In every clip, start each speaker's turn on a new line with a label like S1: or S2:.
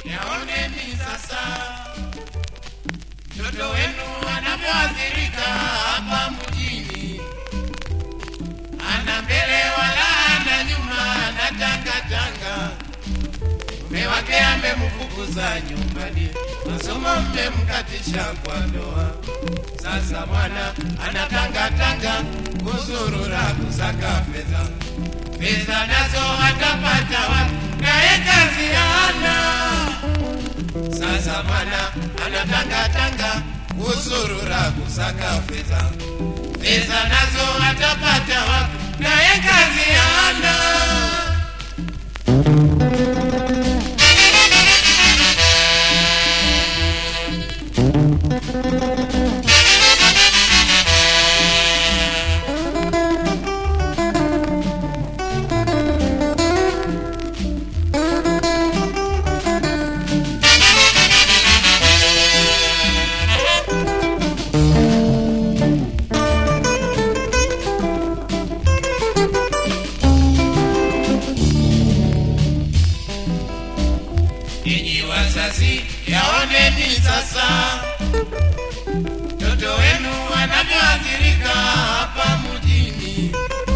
S1: yaoneni sasa mtoto wenu anavyoathirika hapa mjini, ana mbele wala ana nyuma, anatangatanga. Mume wake amemfukuza nyumbani, masomo mmemkatisha kwa ndoa. Sasa mwana anatangatanga kuzurura kusaka fedha, pesa nazo atapata wapi? Naye kazi hana. Sasa mwana anatangatanga kuzurura kusaka fedha, pesa nazo atapata wapi? Naye kazi hana. Ninyi wazazi, yaoneni sasa mtoto wenu anavyoathirika hapa mjini,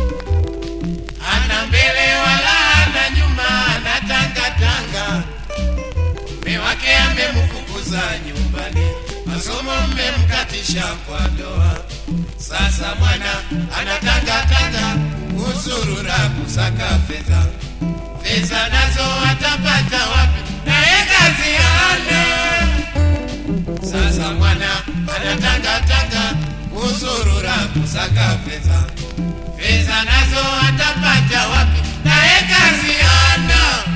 S1: ana mbele wala ana nyuma, anatangatanga. Mume wake amemfukuza nyumbani, masomo mmemkatisha kwa ndoa. Sasa mwana anatangatanga kusurura kusaka fedha pesa nazo atapata wapi? Naye kazi hana. Sasa mwana anatangatanga kusurura kusaka pesa, pesa nazo atapata wapi? Naye kazi hana.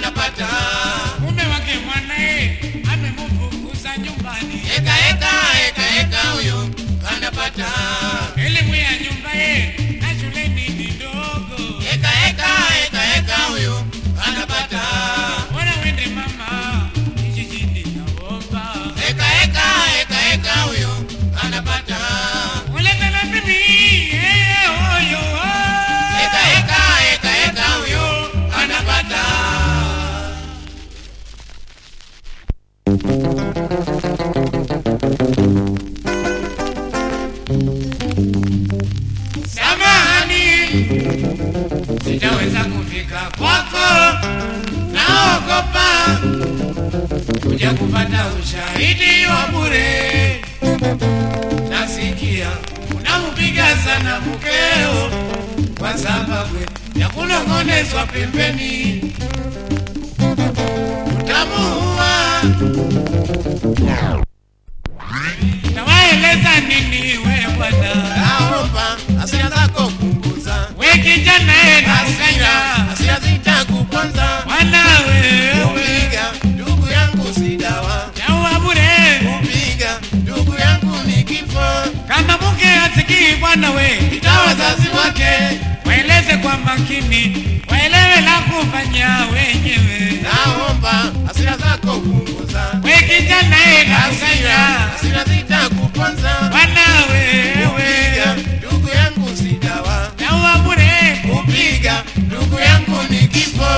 S1: anapata
S2: mume wake mwanae amemfukuza nyumbani,
S1: eka eka eka eka huyo anapata
S2: elimu ya nyumba ye na shuleni ni ndogo.
S1: eka eka eka eka huyo anapata
S2: Bora wende mama kijijini naomba,
S1: eka eka eka eka huyo anapata
S2: ulete na bibi yeye huyo
S1: eka eka eka eka huyo anapata
S2: samahani, sitaweza kufika kwako, naogopa kuja kupata ushahidi wa bure. Nasikia unampiga sana mkeo kwa sababu ya kunong'onezwa pembeni, utamuua. Nawaeleza nini we bwana?
S1: naomba hasira zako punguza
S2: We kijana e
S1: hasira
S2: nasanya
S1: hasira zitakuponza
S2: Bwana wewe
S1: kupiga ndugu yangu si dawa
S2: yaua bure
S1: kupiga ndugu yangu ni kifo
S2: kama mke asikii bwana we
S1: ita wazazi wake
S2: waeleze kwa makini waelewe la kufanya wenyewe
S1: naomba hasira zako punguza
S2: we kijana e
S1: hasira
S2: nasanya
S1: hasira zitakuponza
S2: Bwana
S1: kupiga
S2: wewe
S1: ndugu yangu si dawa
S2: yaua bure
S1: kupiga ndugu yangu ni kifo